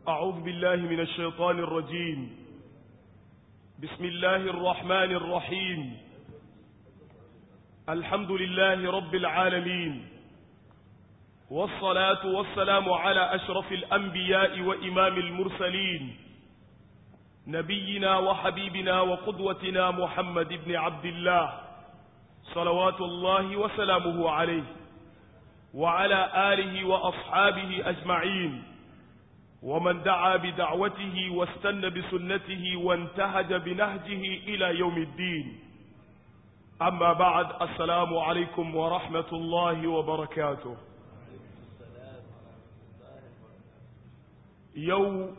أعوذ بالله من الشيطان الرجيم بسم الله الرحمن الرحيم الحمد لله رب العالمين والصلاة والسلام على أشرف الأنبياء وإمام المرسلين نبينا وحبيبنا وقدوتنا محمد بن عبد الله صلوات الله وسلامه عليه وعلى آله وأصحابه أجمعين ومن دعا بدعوته واستنى بسنته وانتهج بنهجه إلى يوم الدين أما بعد السلام عليكم ورحمة الله وبركاته يوم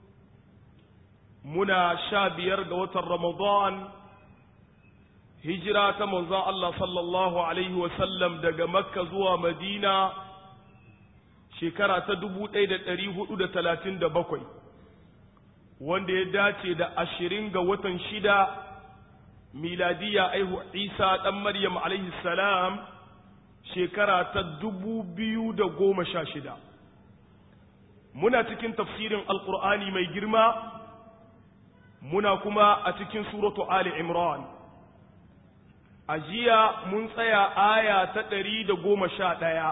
منا شابير قوة رمضان hijira ta manzon Allah sallallahu Alaihi wasallam daga Makka zuwa Madina shekara ta dubu ɗaya da ɗari hudu da talatin da bakwai wanda ya dace da ashirin ga watan shida miladiya aihu Isa ɗan Maryam alaihi salam shekara ta dubu biyu da goma sha shida muna cikin tafsirin alƙur'ani mai girma muna kuma a cikin suratu Ali Imran a jiya mun tsaya aya ta ɗari da goma sha ɗaya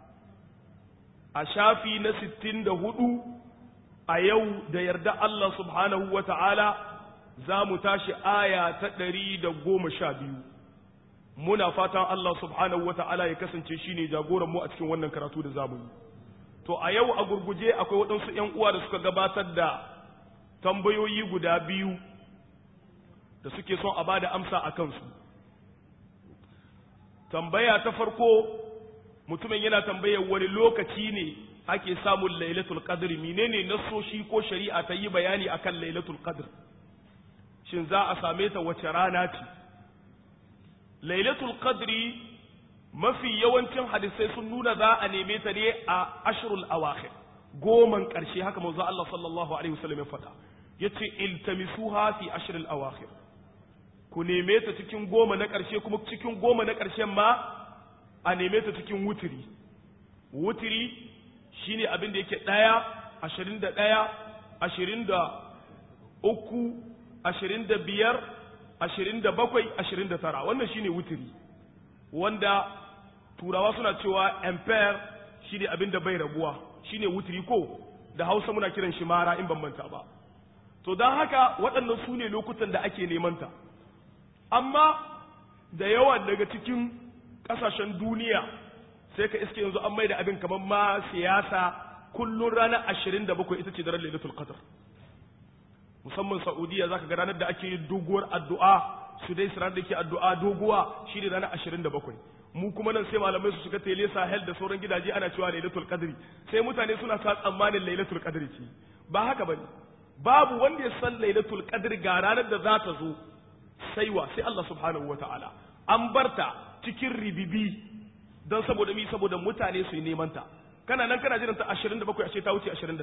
a shafi na sittin da hudu a yau da yarda Allah subhanahu wa ta'ala za mu tashi aya ta ɗari da goma sha biyu muna fatan Allah subhanahu wa ta'ala ya kasance shi ne jagoranmu a cikin wannan karatu da zamu yi to a yau a gurguje akwai waɗansu ‘yan uwa da suka gabatar da tambayoyi guda biyu da suke son a ba da amsa a kansu tambaya ta farko mutumin yana tambayar wani lokaci ne ake samun lailatul qadr menene nasoshi ko shari'a ta yi bayani akan lailatul qadr shin za a same ta wace rana ce lailatul qadri mafi yawancin hadisai sun nuna za a neme ta ne a ashrul awakhir goman karshe haka manzo Allah sallallahu alaihi wasallam ya faɗa yace iltamisuha fi ashril awakhir ku neme ta cikin goma na ƙarshe kuma cikin goma na ƙarshen ma a neme ta cikin wutiri wutiri shine abin da yake ɗaya ashirin da ɗaya ashirin da uku ashirin da biyar ashirin da bakwai ashirin da tara wannan shine wutiri wanda turawa suna cewa empire shine abin da bai rabuwa shine wutiri ko da hausa muna kiran shi mara in ban manta ba to don haka waɗannan su ne lokutan da ake neman ta amma da yawa daga cikin kasashen duniya sai ka iske yanzu an maida abin kamar ma siyasa kullun ranar ashirin da bakwai ita ce daren lailatul qadr musamman saudiya zaka ga ranar da ake yin doguwar addu'a su dai ranar da ke addu'a doguwa shi ne ranar ashirin da bakwai mu kuma nan sai malamai su shiga tele sahel da sauran gidaje ana cewa lailatul qadri sai mutane suna sa tsammanin lailatul qadri ce ba haka bane babu wanda ya san lailatul qadri ga ranar da za ta zo saiwa sai Allah subhanahu wa ta'ala an barta cikin ribibi don saboda mi saboda mutane su yi neman ta kana nan kana jiranta 27 a ce ta wuce 21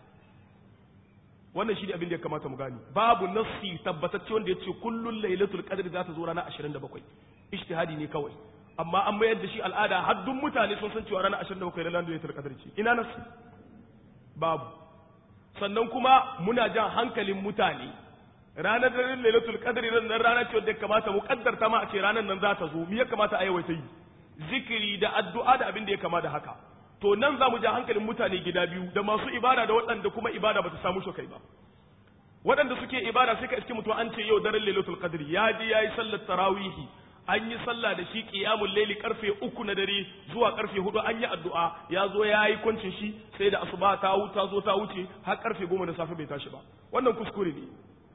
wannan shi ne abin da ya kamata mu gani babu nassi tabbatacce wanda ya ce kullun lailatul qadr za ta zo ranar 27 ijtihadi ne kawai amma an mayar da shi al'ada haddun mutane sun san cewa ranar 27 ranar lailatul qadr ce ina nassi babu sannan kuma muna jan hankalin mutane ranar daren lailatul qadri nan rana ce wadda kamata mu kaddarta ma a ce ranar nan za ta zo me ya kamata a yawaita yi zikiri da addu'a da abin da ya kama da haka to nan za mu ja hankalin mutane gida biyu da masu ibada da waɗanda kuma ibada ba ta samu shi kai ba waɗanda suke ibada sai ka iske mutum an ce yau daren lailatul qadri ya je yayi sallar tarawihi an yi sallah da shi qiyamul laili karfe uku na dare zuwa karfe hudu an yi addu'a ya zo ya yi kwancin shi sai da asuba ta wuta zo ta wuce har karfe goma da safe bai tashi ba wannan kuskure ne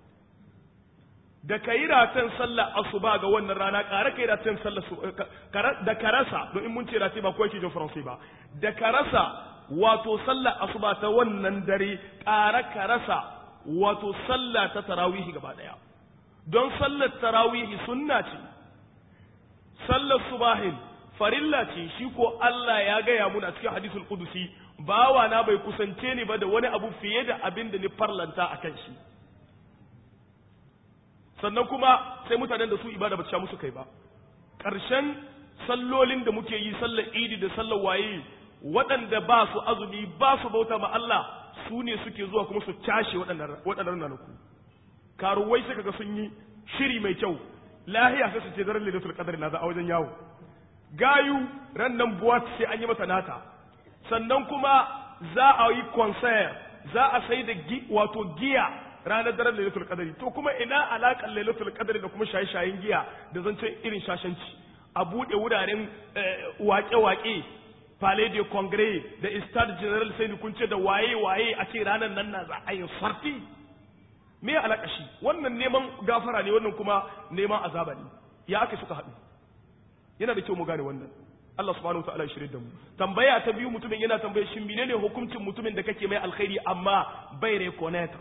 da ka yi ratan sallar asuba ga wannan rana ƙara ka yi ratan sallar da ka rasa don in mun ce rati ba kawai ke jin faransai ba da ka rasa wato sallar asuba ta wannan dare ƙara ka rasa wato sallah ta tarawihi gaba ɗaya don sallar tarawihi sunna ce sallar subahin farilla ce shi ko Allah ya gaya mun a cikin hadisul qudusi bawa na bai kusance ni ba da wani abu fiye da abin da ni farlanta akan shi sannan kuma sai mutanen da su ibada ba ta sha musu kai ba ƙarshen sallolin da muke yi sallar idi da sallar waye waɗanda ba su azumi ba su bauta ma Allah su ne suke zuwa kuma su cashe waɗannan ranaku karuwai suka ga sun yi shiri mai kyau lahiya sai su ce daren lailatul qadr na za a wajen yawo gayu ran nan buwat sai an yi mata nata sannan kuma za a yi concert za a sai da wato giya ranar daren lailatul qadr to kuma ina alakan lailatul qadr da kuma shaye-shayen giya da zancen irin shashanci a buɗe wuraren wake-wake palais de congrès da stade general sai kun ce da waye-waye a ce ranar nan na za a yi sarti me alaka shi wannan neman gafara ne wannan kuma neman azaba ne ya aka suka haɗu yana da kyau mu gane wannan Allah subhanahu wa ta'ala ya shirye da mu tambaya ta biyu mutumin yana tambaye shin menene hukuncin mutumin da kake mai alkhairi amma bai reconnect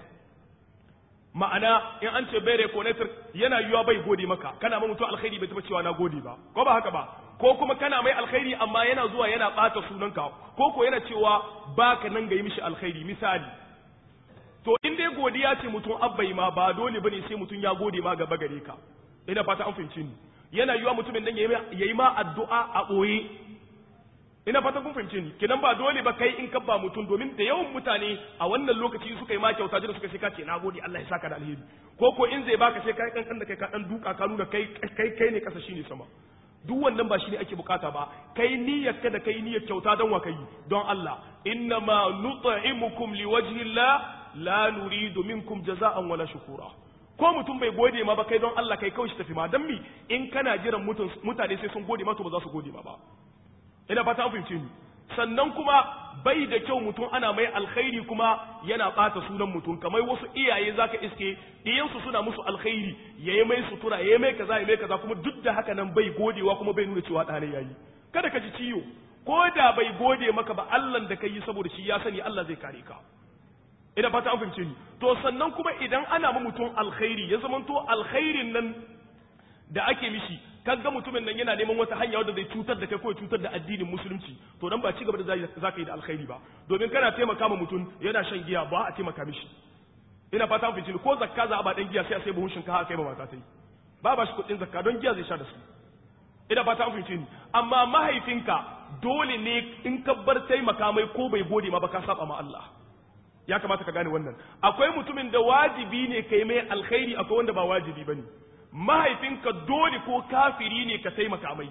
ma'ana in an ce bai reconnect yana yiwa bai gode maka kana ma mutum alkhairi bai taba cewa na gode ba ko ba haka ba ko kuma kana mai alkhairi amma yana zuwa yana bata sunanka ko ko yana cewa baka nan ga yi mishi alkhairi misali to in dai godiya ce mutum abbai ma ba dole bane sai mutum ya gode ma gaba gare ka ina fata an fahimci ni yana yiwa mutumin nan yayi ma addu'a a boye ina fata kun fahimce ni kenan ba dole ba kai in kabba mutum domin da yawan mutane a wannan lokaci suka yi ma kyauta da suka ce ka ce nagode Allah ya saka da alheri ko ko in zai baka sai kai kankan da kai ka dan duka ka nuna kai kai kai ne kasa shine sama duk wannan ba shine ake bukata ba kai niyyar ka da kai niyyar kyauta don wa kai don Allah innama nut'imukum liwajhi Allah la nuridu minkum jaza'an wala shukura ko mutum bai gode ma ba kai don Allah kai kawai shi tafi ma dan mi in kana jiran mutane sai sun gode ma to ba za su gode ma ba ina fata an fahimce ni sannan kuma bai da kyau mutum ana mai alkhairi kuma yana bata sunan mutum kamar wasu iyaye zaka iske iyansu suna musu alkhairi yayi mai sutura yayi mai kaza yayi mai kaza kuma duk da haka nan bai godewa kuma bai nuna cewa ɗane yayi kada ka ji ciwo ko da bai gode maka ba Allah da kai saboda shi ya sani Allah zai kare ka ina fata an fahimce ni to sannan kuma idan ana ma mutum alkhairi ya zamanto alkhairin nan da ake mishi kaga mutumin nan yana neman wata hanya wadda zai cutar da kai ko cutar da addinin musulunci to dan ba ci gaba da za ka yi da alkhairi ba domin kana taimaka ma mutum yana shan giya ba a taimaka mishi ina fata mun ko zakka za a ba dan giya sai a sai buhun shinkafa kai ba mata sai ba ba shi kuɗin zakka don giya zai sha da su ina fata mun ni amma mahaifinka dole ne in ka bar taimaka mai ko bai gode ma ba ka saba ma Allah ya kamata ka gane wannan akwai mutumin da wajibi ne kai mai alkhairi akwai wanda ba wajibi bane mahaifinka dole ko kafiri ne ka taimaka mai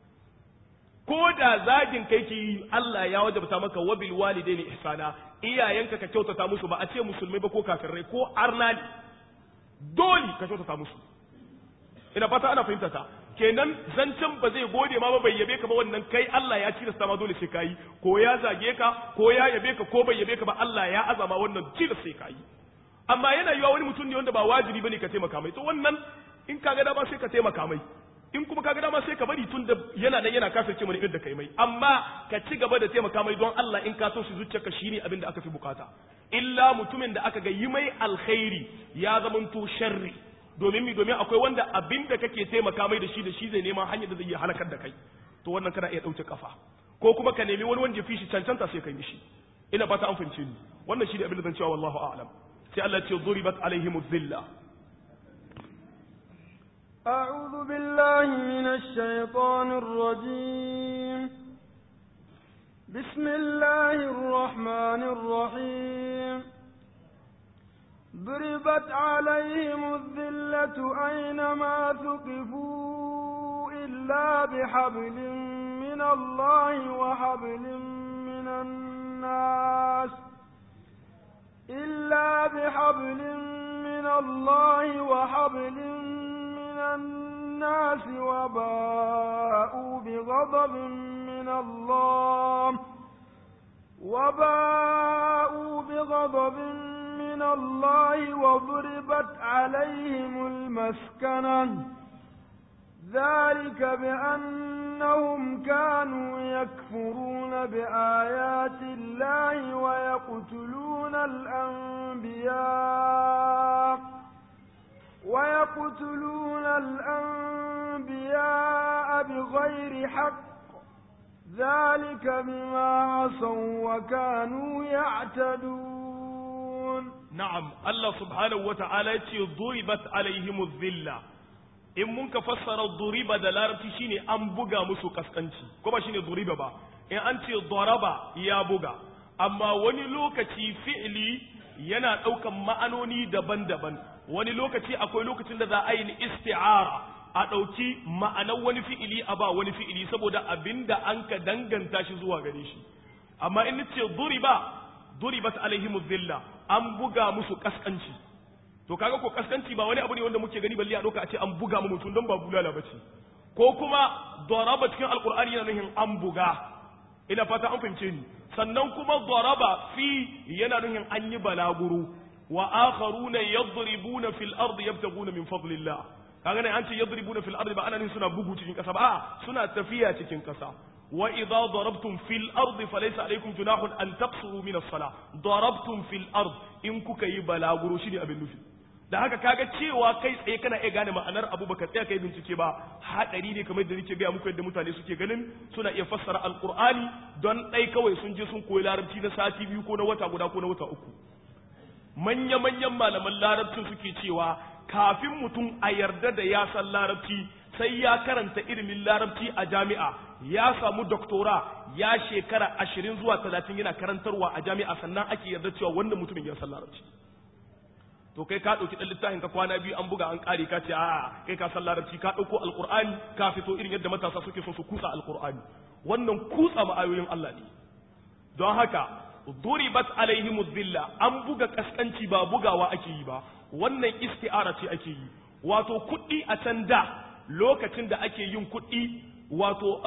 ko da zagin kai ki Allah ya wajabta maka wabil walidaini ihsana iyayenka ka kyautata musu ba a ce musulmai ba ko kafirai ko arna ne dole ka kyautata musu ina fata ana fahimta ta kenan zancen ba zai gode ma ba bai yabe ka ba wannan kai Allah ya tilasta ma dole sai kai ko ya zage ka ko ya yabe ka ko bai yabe ka ba Allah ya azama wannan tilasta sai kai amma yana yiwa wani mutum ne wanda ba wajibi bane ka taimaka mai to wannan in ka ga dama sai ka taimaka mai in kuma ka ga dama sai ka bari tun da yana nan yana kasance mana irin da kai mai amma ka ci gaba da taimaka mai don Allah in ka so shi zuciyarka shine abin da aka fi bukata illa mutumin da aka ga yi mai alkhairi ya zamanto sharri domin mi domin akwai wanda abin da kake taimaka mai da shi da shi zai neman hanyar da zai iya halakar da kai to wannan kana iya dauke kafa ko kuma ka nemi wani wanda ya fi shi cancanta sai kai mishi ina fata an fahimce ni wannan shi ne abin da zan cewa wallahu a'lam sai Allah ce duribat alaihim dhilla أعوذ بالله من الشيطان الرجيم بسم الله الرحمن الرحيم ضربت عليهم الذلة أينما ثقفوا إلا بحبل من الله وحبل من الناس إلا بحبل من الله وحبل من الناس وباءوا بغضب من الله وباءوا بغضب من الله وضربت عليهم المسكنة ذلك بأنهم كانوا يكفرون بآيات الله ويقتلون الأنبياء ويقتلون الأنبياء بغير حق ذلك بما عصوا وكانوا يعتدون نعم الله سبحانه وتعالى ضربت عليهم الذلة in mun ka fassara duriba da larabci shine an buga musu kaskanci ko ba shine duriba ba in an ce daraba ya buga amma wani lokaci fi'ili yana ɗaukan ma'anoni daban-daban wani lokaci akwai lokacin da za a yi isti'ara a ɗauki ma'anar wani fi'ili a ba wani fi'ili saboda abinda an ka danganta shi zuwa gare shi amma in nace duriba duribat alaihim dhilla an buga musu kaskanci to kaga ko kaskanci ba wani abu ne wanda muke gani balle a doka a ce an buga mu mutum don ba bulala bace ko kuma daraba cikin alqur'ani yana nufin an buga ina fata an fahimce ni sannan kuma daraba fi yana nufin an yi balaguro wa akharuna yadribuna fil ardi yabtaguna min fadlillah kaga ne an ce yadribuna fil ardi ba ana nufin suna bugu cikin kasa ba suna tafiya cikin kasa wa idza darabtum fil ardi falaysa alaykum junahun an taqsuru min as-salah darabtum fil ard in kuka yi balaguro shine abin nufi da haka kaga cewa kai tsaye kana iya gane ma'anar abu baka tsaya kai bincike ba hadari ne kamar da nake gaya muku yadda mutane suke ganin suna iya fassara alqur'ani don dai kawai sun je sun koyi larabci na sati biyu ko na wata guda ko na wata uku manya manyan malaman larabcin suke cewa kafin mutum a yarda da ya san larabci sai ya karanta ilimin larabci a jami'a ya samu doktora ya shekara ashirin zuwa talatin yana karantarwa a jami'a sannan ake yarda cewa wannan mutumin ya san larabci to kai ka ɗauki ɗan littafin ka kwana biyu an buga an ƙare ka ce a'a kai ka san larabci ka ɗauko alƙur'ani ka fito irin yadda matasa suke so su kutsa alƙur'ani wannan kutsa ma'ayoyin Allah ne don haka duribat alaihim dhilla an buga kaskanci ba bugawa ake yi ba wannan isti'ara ce ake yi wato kuɗi a can da lokacin da ake yin kuɗi wato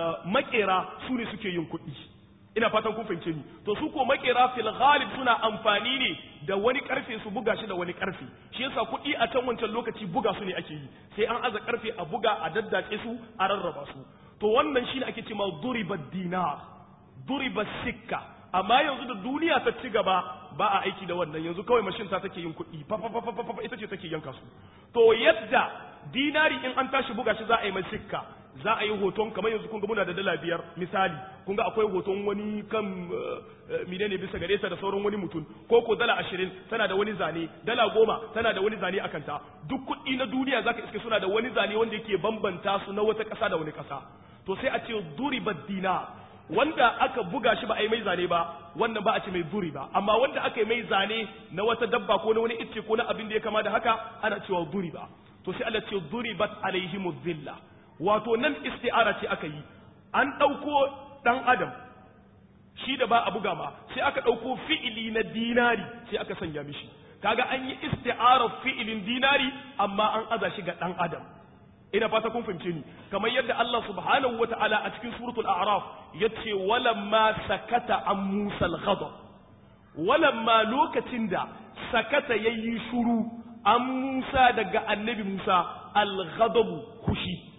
makera su ne suke yin kuɗi ina fatan kun fahimce ni to su ko makera fil ghalib suna amfani ne da wani karfe su buga shi da wani karfe shi yasa kuɗi a can wancan lokaci buga su ne ake yi sai an aza karfe a buga a daddace su a rarraba su to wannan shine ake cewa duriba dinar duriba sikka amma yanzu da duniya ta ci gaba ba a aiki da wannan yanzu kawai mashin ta take yin kuɗi fa fa fa fa ita ce take yanka su to yadda dinari in an tashi buga shi za a yi mai sikka za a yi hoton kamar yanzu kun ga muna da dala biyar misali kun ga akwai hoton wani kan menene bisa gare ta da sauran wani mutum ko ko dala ashirin tana da wani zane dala goma tana da wani zane a kanta duk kuɗi na duniya zaka iske suna da wani zane wanda yake bambanta su na wata ƙasa da wani ƙasa to sai a ce duriba dinar wanda aka buga shi ba a yi mai zane ba wannan ba a ce mai duri ba amma wanda aka yi mai zane na wata dabba ko na wani icce ko na abin da ya kama da haka ana cewa duri ba to sai Allah ce duribat alaihimu zilla wato nan isti'ara ce aka yi an ɗauko ɗan adam shi da ba a buga ma sai aka ɗauko fi'ili na dinari sai aka sanya mishi kaga an yi isti'ara fi'ilin dinari amma an aza shi ga ɗan adam ina fata kun fahimce ni kamar yadda Allah subhanahu wata'ala a cikin suratul a'raf yace walamma sakata an musa al-ghadab walamma lokacin da sakata yayi shuru an musa daga annabi musa al-ghadab hushi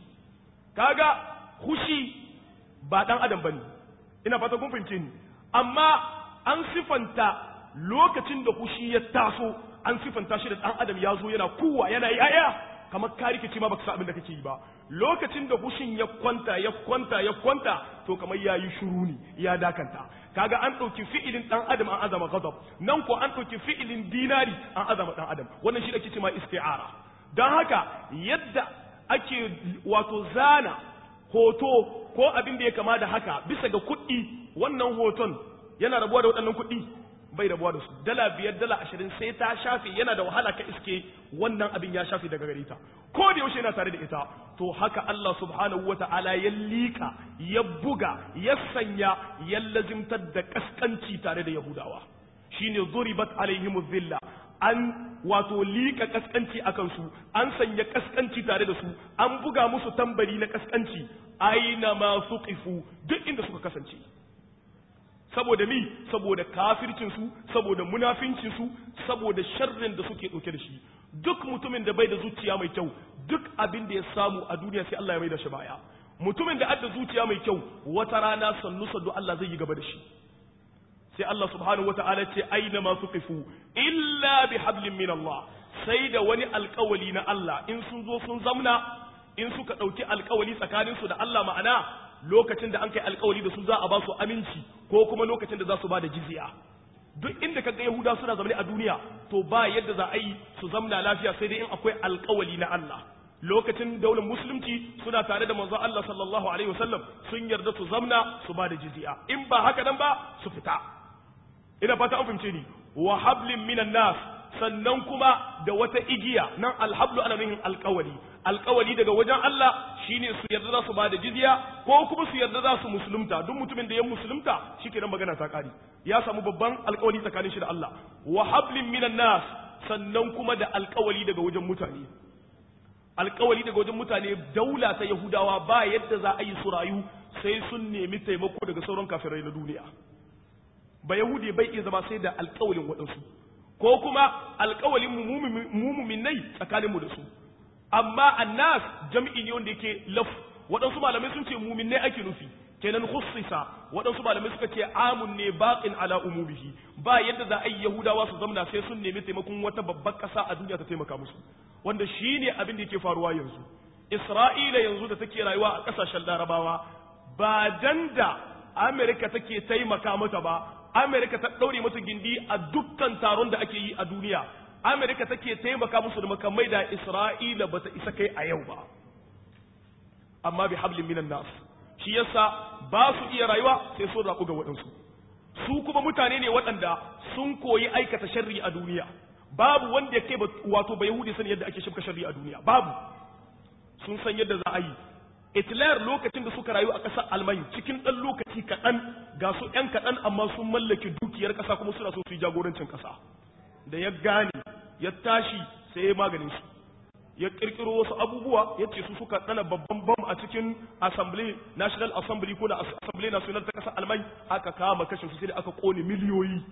kaga hushi ba dan adam bane ina fata kun fahimce ni amma an sifanta lokacin da hushi ya taso an sifanta shi da dan adam ya zo yana kuwa yana yaya kamar ka rikici ma baka san abin da kake yi ba lokacin da hushin ya kwanta ya kwanta ya kwanta to kamar yayi shuru ne ya dakanta kaga an ɗauki fi'ilin ɗan adam an azama ghadab nan ko an ɗauki fi'ilin dinari an azama ɗan adam wannan shi ake cewa isti'ara don haka yadda ake wato zana hoto ko abin da ya kama da haka bisa ga kuɗi wannan hoton yana rabuwa da waɗannan kuɗi bai rabuwa da su dala biyar dala ashirin sai ta shafe yana da wahala ka iske wannan abin ya shafe daga gare ta ko da yaushe yana tare da ita to haka Allah subhanahu wa ta'ala ya liƙa ya buga ya sanya ya lazimtar da kaskanci tare da yahudawa shine zuribat alaihim zilla an wato liƙa kaskanci a kansu an sanya kaskanci tare da su an buga musu tambari na kaskanci aina ma suqifu duk inda suka kasance saboda mi saboda kafircinsu saboda munafincinsu saboda sharrin da suke ɗauke da shi duk mutumin da bai da zuciya mai kyau duk abin da ya samu a duniya sai Allah ya mai da shi baya mutumin da adda zuciya mai kyau wata rana sannu sannu Allah zai yi gaba da shi sai Allah subhanahu wata'ala ce aina ma suqifu illa bi hablin min Allah sai da wani alkawali na Allah in sun zo sun zamna in suka ɗauki alkawali tsakaninsu da Allah ma'ana lokacin da an kai alkawali da su za a ba su aminci ko kuma lokacin da za su ba da jizya duk inda kaga yahuda suna zaune a duniya to ba yadda za a yi su zamna lafiya sai dai in akwai alkawali na Allah lokacin daular musulunci suna tare da manzo Allah sallallahu alaihi wasallam sun yarda su zamna su ba da jizya in ba haka nan ba su fita ina fata an fahimce ni wa hablin minan nas sannan kuma da wata igiya nan alhablu ana nuhin alkawali alkawali daga wajen Allah shine su yarda za su bada jizya ko kuma su yarda za su musulunta duk mutumin da ya musulunta shikenan magana ta kare ya samu babban alkawali tsakanin shi da Allah wa hablin minan nas sannan kuma da alkawali daga wajen mutane alkawali daga wajen mutane daula ta yahudawa ba yadda za a yi su rayu sai sun nemi taimako daga sauran kafirai na duniya ba yahudi bai iya zama sai da alkawalin waɗansu ko kuma alkawalin mumuminai tsakaninmu da su amma annas jam'i ne wanda yake laf waɗansu malamai sun ce muminai ake nufi kenan khussisa waɗansu malamai suka ce amun ne baqin ala umumihi ba yadda za a yi yahudawa su zamna sai sun nemi taimakon wata babbar ƙasa a duniya ta taimaka musu wanda shine abin da yake faruwa yanzu isra'ila yanzu da take rayuwa a ƙasashen larabawa ba dan da amerika take taimaka mata ba amerika ta ɗaure mata gindi a dukkan taron da ake yi a duniya amerika take taimaka musu da makamai da isra'ila bata isa kai a yau ba amma bi hablin minan nas shi yasa ba su iya rayuwa sai sun raku ga waɗansu su kuma mutane ne waɗanda sun koyi aikata sharri a duniya babu wanda ya kai wato ba yahudi sani yadda ake shifka sharri a duniya babu sun san yadda za a yi Hitler lokacin da suka rayu a ƙasar Alman cikin ɗan lokaci kaɗan ga su ‘yan kaɗan amma sun mallake dukiyar ƙasa kuma suna so su yi jagorancin ƙasa da ya gane ya tashi sai ya maganin su ya kirkiro wasu abubuwa ya ce su suka tsana babban bam a cikin assembly national assembly ko da assembly national ta kasar alman aka kama kashe su sai da aka kone miliyoyi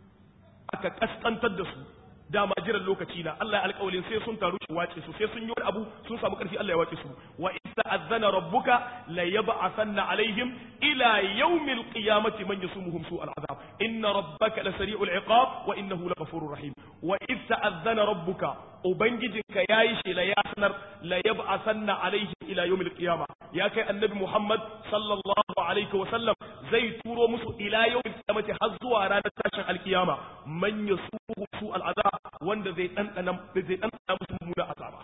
aka kaskantar da su dama jiran lokaci na Allah ya alƙawalin sai sun taru shi wace su sai sun yi wani abu sun samu ƙarfi Allah ya wace su wa ista'azzana rabbuka la yab'athanna alaihim ila yawmil qiyamati man yasumuhum su'al azab inna rabbaka la sari'ul iqab wa innahu laghafurur rahim wa ista'azzana rabbuka ubangijinka yayi shi la yasnar la yab'athanna alaihim ila yawmil qiyamah ya kai annabi Muhammad sallallahu alaihi wa sallam zai turo musu ila yawmil qiyamati har zuwa ranar tashin alkiyama man yasuhu su'al azab wanda zai ɗanɗana zai ɗanɗana musu mummuna azaba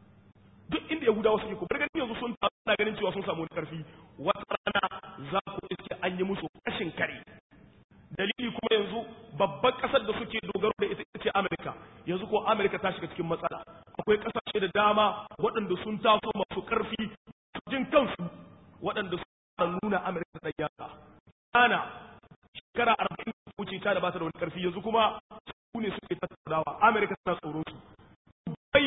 duk inda yahudawa suke ko ganin yanzu sun na ganin cewa sun samu karfi wata rana za ku iske an yi musu kashin kare dalili kuma yanzu babban ƙasar da suke dogaro da ita ce Amerika yanzu ko Amerika ta shiga cikin matsala akwai ƙasashe da dama waɗanda sun taso masu ƙarfi jin kansu waɗanda sun nuna Amerika da yaka ana shekara arba'in wuce ta da ba ta da wani ƙarfi yanzu kuma su ne suke tattaunawa amerika tana tsoron su bai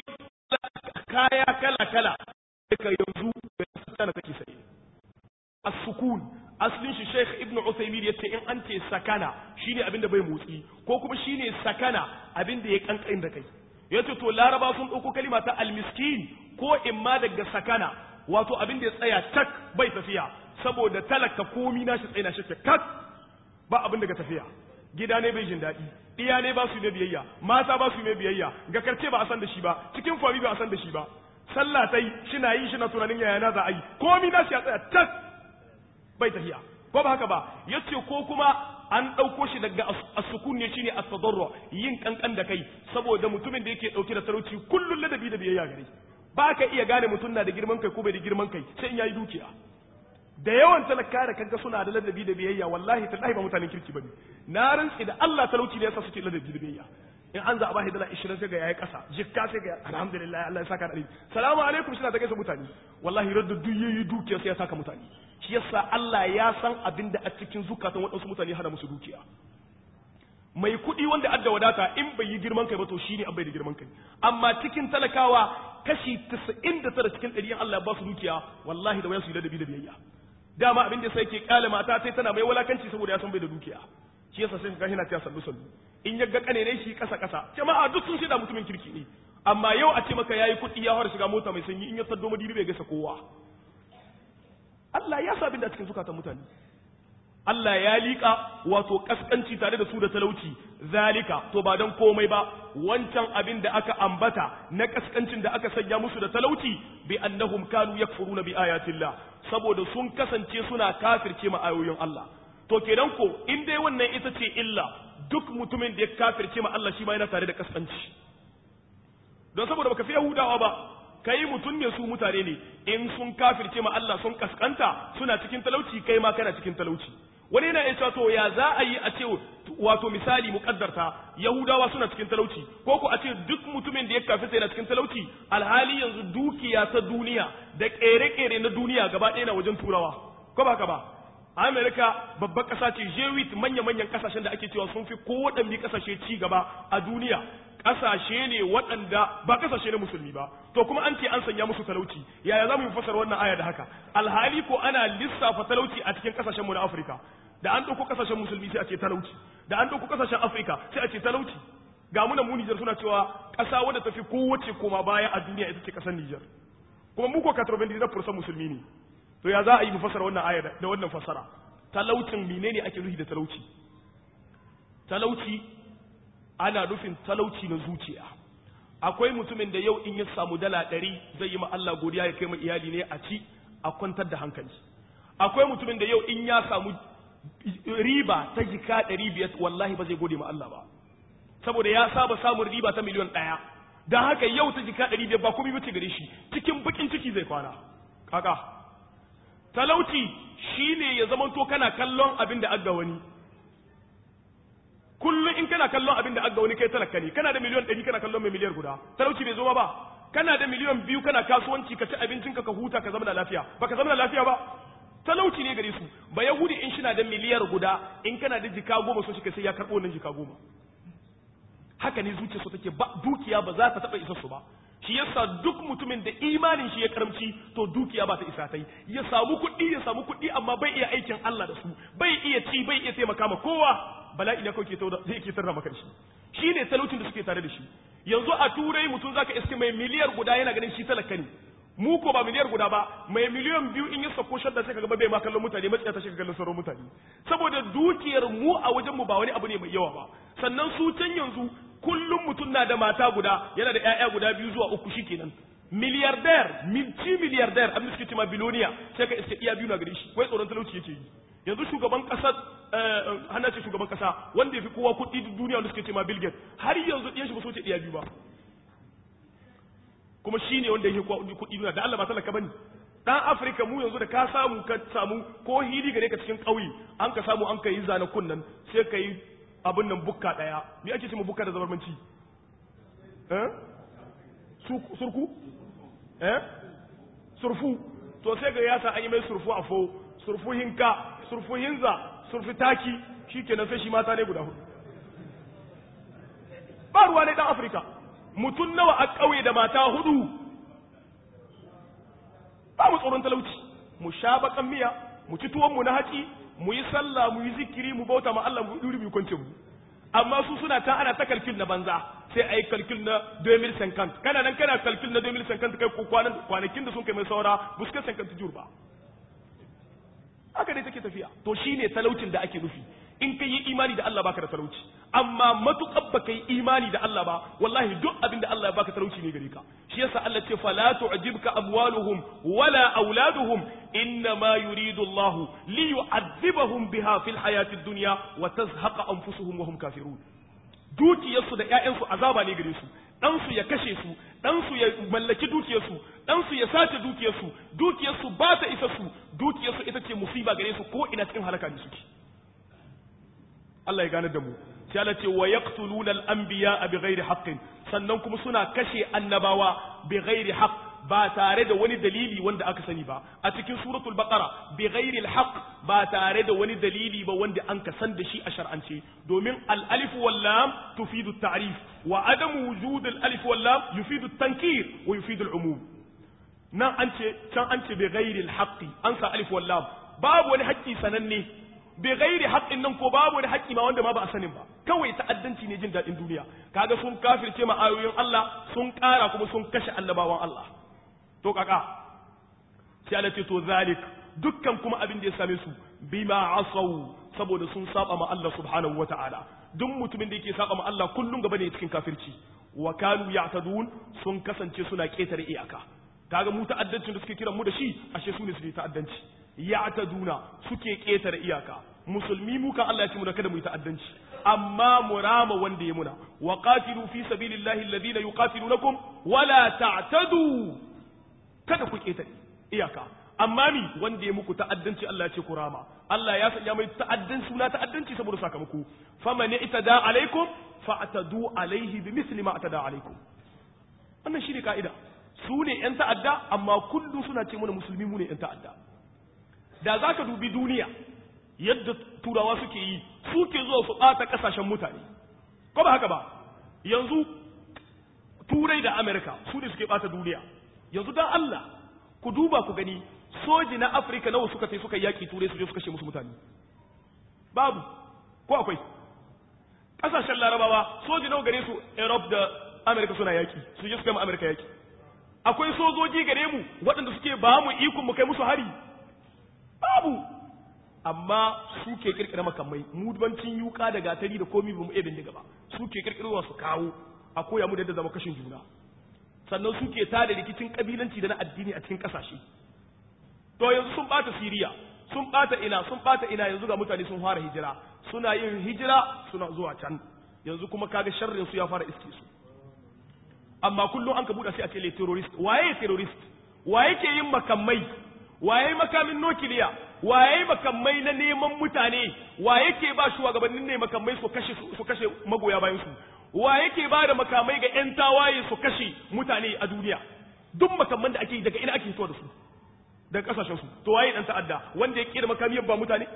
kaya kala kala daga yanzu da tana take sai as-sukun aslin shi sheikh ibnu usaymin yace in an ce sakana shine abin da bai motsi ko kuma shine sakana abin da ya kankan da kai yace to laraba sun dauko kalima ta al-miskin ko imma daga sakana wato abin da ya tsaya tak bai tafiya saboda talaka komi nashi tsaye na shi kak ba abin daga tafiya gida ne bai jin daɗi iya ne ba su ne biyayya mata ba su ne biyayya ga karce ba a san da shi ba cikin fami ba a san da shi ba sallah tai shina yi shi na tunanin yaya na za a yi komi na shi ya tsaya tak bai tafiya ko ba haka ba yace ko kuma an ɗauko shi daga asukun ne shine at-tadarru yin kankan da kai saboda mutumin da yake ɗauke da talauci kullun ladabi da biyayya gare ba ka iya gane mutum na da girman kai ko bai da girman kai sai in yayi dukiya da yawan talaka da kanka suna da ladabi da biyayya wallahi tallahi ba mutanen kirki bane na rantsi da Allah talauci ne yasa suke ladabi da biyayya in an za a bashi dala 20 sai ga yayi kasa jikka sai ga alhamdulillah Allah ya saka da salamu alaikum shina ta gaisa mutane wallahi radda duk yayi dukiya sai ya saka mutane shi yasa Allah ya san abin da a cikin zukatan waɗansu mutane hana musu dukiya mai kuɗi wanda adda wadata in bai yi girman kai ba to shine an bai da girman kai amma cikin talakawa kashi 99 cikin 100 Allah ya ba su dukiya wallahi da waya su yi ladabi da biyayya dama abin da sai ke kyale mata sai tana mai walakanci saboda ya san bai da dukiya shi yasa sai ka hina ta sallu sallu in ya ga kane ne shi kasa kasa jama'a duk sun shida mutumin kirki ne amma yau a ce maka yayi kuɗi ya fara shiga mota mai sanyi in ya saddo madibi bai gasa kowa Allah ya sa abin da cikin zukatan mutane Allah ya liƙa wato kaskanci tare da su da talauci zalika to ba don komai ba wancan abin da aka ambata na kaskancin da aka sanya musu da talauci bi annahum kanu yakfuruna bi ayatillah saboda sun kasance suna kafirce ma ayoyin Allah to kenan ko in dai wannan ita ce illa duk mutumin da ya kafirce ma Allah shi ma yana tare da kaskanci don saboda baka fi Yahudawa ba kai mutum ne su mutane ne in sun kafirce ma Allah sun kaskanta suna cikin talauci kai ma kana cikin talauci wani yana iya cewa to ya za a yi a ce wato misali muƙaddarta yahudawa suna cikin talauci ko ko a ce duk mutumin da ya kafirta yana cikin talauci alhali yanzu dukiya ta duniya da ƙere-ƙere na duniya gaba ɗaya na wajen turawa ko ba ka ba amerika babbar ƙasa ce jewit manya-manyan ƙasashen da ake cewa sun fi kowaɗanne ƙasashe ci gaba a duniya ƙasashe ne waɗanda ba ƙasashe na musulmi ba to kuma an ce an sanya musu talauci yaya za mu yi fasar wannan aya da haka alhali ko ana lissafa talauci a cikin ƙasashenmu na afirka da an ɗauko ƙasashen musulmi sai a ce talauci da an ɗauko ƙasashen afirka sai a ce talauci ga muna mu nijar suna cewa ƙasa wadda tafi kowace koma baya a duniya ita ce ƙasar nijar kuma mu ko 99% musulmi ne to ya za a yi mu fasara wannan aya da wannan fasara talaucin menene ake nufi da talauci talauci ana nufin talauci na zuciya akwai mutumin da yau in ya samu dala ɗari zai yi ma Allah godiya ya kai ma iyali ne a ci a kwantar da hankali akwai mutumin da yau in ya samu riba ta jika ɗari biyar wallahi ba zai gode ma Allah ba saboda ya saba samun riba ta miliyon ɗaya don haka yau ta jika ɗari biyar ba komai bace gare shi cikin bakin ciki zai kwana kaka talauci shine ya zamanto kana kallon abin da aga wani kullum in kana kallon abin da aga wani kai talaka ne kana da miliyon ɗari kana kallon mai miliyar guda talauci bai zo ba kana da miliyon biyu kana kasuwanci ka ci abincinka ka huta ka zama da lafiya ba ka zama da lafiya ba talauci ne gare su ba yahudi in shina da miliyar guda in kana da jika goma so shi sai ya karɓo nan jika goma haka ne zuciyarsu take ba dukiya ba za ta taɓa isa su ba shi yasa duk mutumin da imanin shi ya karamci to dukiya ba ta isa ta yi ya samu kuɗi ya samu kuɗi amma bai iya aikin Allah da su bai iya ci bai iya taimaka ma kowa bala'i ne kawai ke tauda zai ke tarra maka shi shi ne talaucin da suke tare da shi yanzu a turai mutum zaka iske mai miliyar guda yana ganin shi talaka ne mu ko ba miliyar guda ba mai miliyan biyu in ya sako shadda sai kaga bai ma kallon mutane matsiya ta shiga kallon sauran mutane saboda dukiyar mu a wajen mu ba wani abu ne mai yawa ba sannan su can yanzu kullum mutum na da mata guda yana da ƴaƴa guda biyu zuwa uku shikenan miliyardar milci miliyardar abin da suke cewa biloniya sai ka iske iya biyu na gare shi wai tsoron talauci yake yi yanzu shugaban kasar hana ce shugaban kasa wanda ya fi kowa kuɗi duniya wanda suke cewa Bill Gates har yanzu ɗiyan shi ba so ce iya biyu ba kuma shi ne wanda ya kuɗi duniya da Allah ba talaka bane dan Afirka mu yanzu da ka samu ka samu ko hili gare ka cikin ƙauye an ka samu an ka yi zana kunnan sai ka yi abin nan bukka ɗaya me ake ce ma bukka da zabarmanci eh surku eh surfu to sai ga yasa an yi mai surfu a fo surfu hinka surfu hinza surfu taki shikenan sai shi mata ne guda hudu ba ruwa ne dan Afirka mutum nawa a ƙauye da mata hudu ba mu tsoron talauci mu sha bakan miya mu ci tuwon mu na haƙi mu yi sallah mu yi zikiri mu bauta ma Allah mu duri mu kwance mu amma su suna ta ana ta kalkil na banza sai a yi kalkil na 2050 kana nan kana kalkil na 2050 kai kwanan kwanakin da sun kai mai saura buskar 50 jur ba haka dai take tafiya to shine talaucin da ake nufi in ka yi imani da Allah baka da talauci amma matuƙar baka yi imani da Allah ba wallahi duk abin da Allah ya baka talauci ne gare ka shi yasa Allah ce fala tu'jibka amwaluhum wala auladuhum inna ma yuridu Allah li yu'adhibahum biha fil hayatid dunya wa tazhaqa anfusuhum wa hum kafirun dukiyarsu da ƴaƴansu azaba ne gare su ɗansu ya kashe su ɗansu ya mallaki dukiyarsu ɗansu ya sace dukiyarsu dukiyarsu ba ta isa su dukiyarsu ita ce musiba gare su ko ina cikin halaka ne suke Allah ya gane da mu sai Allah ce wa yaqtuluna al-anbiya bighairi haqqin sannan kuma suna kashe annabawa bighairi haqq ba tare da wani dalili wanda aka sani ba a cikin suratul baqara bighairi al-haqq ba tare da wani dalili ba wanda an ka san da shi a shar'ance domin al-alif wal lam tufidu at-ta'rif wa adamu wujud al-alif wal lam yufidu at-tankir wa yufidu al-umum nan an ce can an ce bighairi al-haqq an sa alif wal lam babu wani haƙƙi sananne bai gairi haƙƙin nan ko babu wani haƙƙi ma wanda ma ba a sanin ba kawai ta'addanci ne jin daɗin duniya kaga sun kafirce ma ayoyin Allah sun ƙara kuma sun kashe annabawan Allah to kaka sai Allah ce to zalik dukkan kuma abin da ya same su bima asaw saboda sun saba ma Allah subhanahu wata'ala duk mutumin da yake saba ma Allah kullum gaba ne cikin kafirci wa kanu ya'tadun sun kasance suna ƙetare iyaka kaga mu ta'addancin da suke kiran mu da shi ashe su ne su ta'addanci ya'taduna suke ƙetare iyaka musulmi mu kan Allah ya ce mu da kada mu yi ta'addanci amma murama wanda ya muna wa qatilu fi sabilillahi alladhina yuqatilunakum wala ta'tadu kada ku ƙetare iyaka amma mi wanda ya muku ta'addanci Allah ya ce ku rama Allah ya sanya mai ta'addan suna ta'addanci saboda sakamako faman itada alaikum fa'tadu alaihi bimithli ma atada alaikum wannan shine kaida su ne yan ta'adda amma kullum suna ce mana musulmi mu ne yan ta'adda da zaka dubi duniya yadda turawa suke yi suke zuwa su bata kasashen mutane ko ba haka ba yanzu turai da amerika su ne suke bata duniya yanzu dan Allah ku duba ku gani soji na afirka nawa suka tai suka yaki turai su je su kashe musu mutane babu ko akwai kasashen larabawa soji nawa gare su europe da amerika suna yaki su je su kai mu amerika yaki akwai sojoji gare mu waɗanda suke ba mu ikon mu kai musu hari babu amma su ke kirkira makamai mu bancin yuka da gatari da komi bamu iya bindiga ba su ke kirkirwa su kawo a koya mu da yadda zama kashin juna sannan su ke tada rikicin kabilanci da na addini a cikin kasashe to yanzu sun bata siriya sun bata ina sun bata ina yanzu ga mutane sun fara hijira suna yin hijira suna zuwa can yanzu kuma kaga sharrin su ya fara iske su amma kullum an ka buɗe sai a ce le terrorist waye terrorist waye ke yin makamai waye makamin nukiliya waye makamai na neman mutane waye ke ba shugabannin ne makamai su kashe su kashe magoya bayan su waye ke ba da makamai ga yan tawaye su kashe mutane a duniya duk makamman da ake daga ina ake fito da su daga kasashen su to waye dan ta'adda wanda ya kira makami ba mutane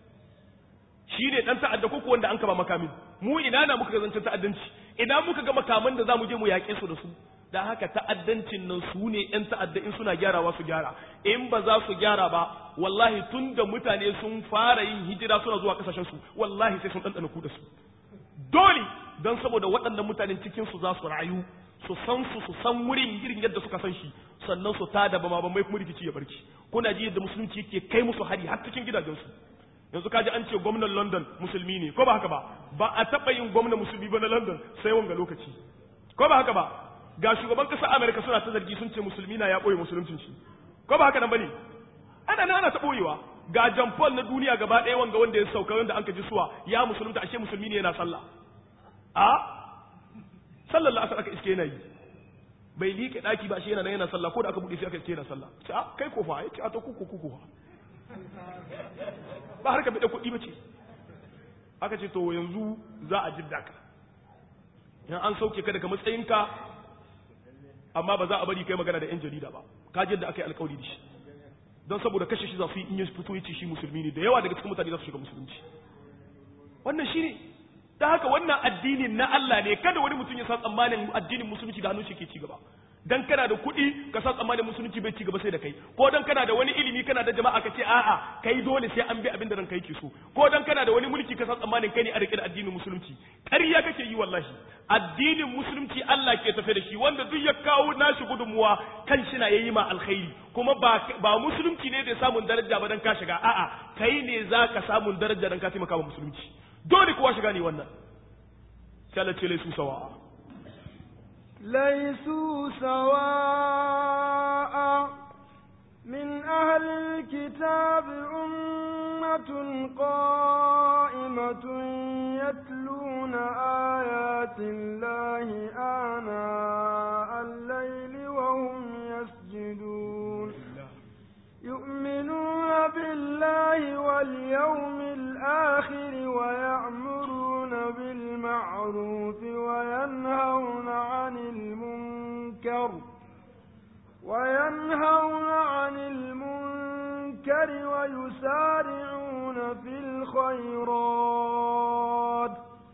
shi ne dan ta'adda ko ko wanda an kaba makamin mu ina na muka ga zancen ta'addanci ina muka ga makaman da zamu je mu yaƙe su da su da haka ta'addancin nan su ne ‘yan ta'adda in suna gyarawa su gyara in ba za su gyara ba wallahi tun da mutane sun fara yin hijira suna zuwa kasashensu wallahi sai sun ɗanɗana ku da su dole don saboda waɗannan mutanen cikin su za su rayu su san su su san wurin irin yadda suka san shi sannan su tada ba ma mai kuma rikici ya barki kuna ji yadda musulunci yake kai musu hari har cikin gidajensu yanzu kaji an ce gwamnan London musulmi ne ko ba haka ba ba a taɓa yin gwamnan musulmi ba na London sai wanga lokaci ko ba haka ba ga shugaban ƙasar Amerika suna ta zargi sun ce musulmi na ya ɓoye musuluncin shi ko ba haka nan bane ana nan ana ta ɓoyewa ga John Paul na duniya gaba ɗaya wanga wanda ya sauka wanda an ka ji suwa ya musulunta ashe musulmi ne yana sallah a sallallahu alaihi aka iske yana yi bai liƙe ɗaki ba ashe yana nan yana sallah ko da aka buɗe sai aka iske yana sallah ce a kai ko fa ya ce a to kuku kuku ba har ka bi da kuɗi ba ce aka ce to yanzu za a jidda ka in an sauke ka daga matsayinka amma ba za a bari kai magana da yan jarida ba ka da aka yi alkawari da shi don saboda kashe shi za su yi in ya fito ya ce shi musulmi ne da yawa daga cikin mutane za su shiga musulunci wannan shi ne ta haka wannan addinin na Allah ne kada wani mutum ya sa tsammanin addinin musulunci da hannun shi ke ci gaba dan kana da kuɗi ka sa tsammanin musulunci bai ci gaba sai da kai ko dan kana da wani ilimi kana da jama'a ka ce a'a kai dole sai an bi abin da ranka yake so ko dan kana da wani mulki ka sa tsammanin kai ne a rike da addinin musulunci ƙarya kake yi wallahi addinin musulunci Allah ke tafe da shi wanda duk ya kawo nashi gudunmuwa kan shi na yayi ma alkhairi kuma ba ba musulunci ne da samun daraja ba dan ka shiga a'a kai ne zaka samun daraja dan ka taimaka wa musulunci dole kowa shiga ne wannan sai Allah ce laisu sawa'a ليسوا سواء من أهل الكتاب أمة قائمة يتلون آيات الله آناء الليل وهم يسجدون يؤمنون بالله واليوم الآخر ويأمرون بالمعروف وينهون عن المنكر وينهون عن المنكر ويسارعون في الخيرات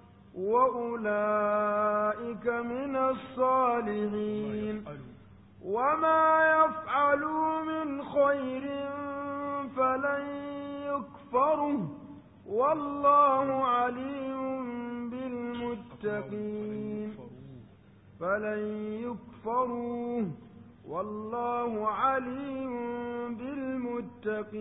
وأولئك من الصالحين وما يفعلوا من خير فلن يكفره والله عليم بالمتقين فلن يكفروه والله عليم